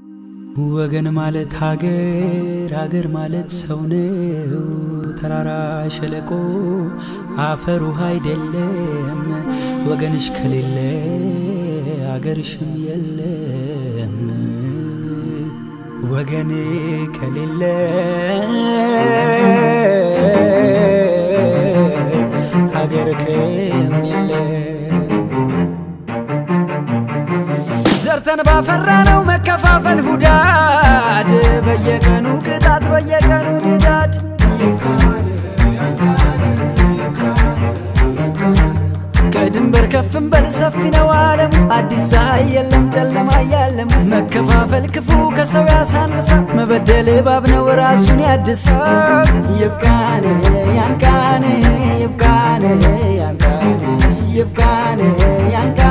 ወገን ማለት ሀገር ሀገር ማለት ሰው ነው። ተራራ ሸለቆ አፈር ውሃ አይደለም። ወገንሽ ከሌለ ሀገርሽም የለም። ወገን ከሌለ ሀገር ከም የለም። ዘርተን ባፈራ ነው መከፋፈል ሁዳድ በየቀኑ ቅጣት በየቀኑ ንዳድ ከድንበር ከፍም በል ሰፊ ነው ዓለም አዲስ ፀሐይ የለም ጨለማ ያለም መከፋፈል ክፉ ከሰው ያሳንሳል መበደል እባብ ነው ራሱን ያድሳል ይብቃን ያንቃን ይብቃን ያንቃን ይብቃን ያንቃን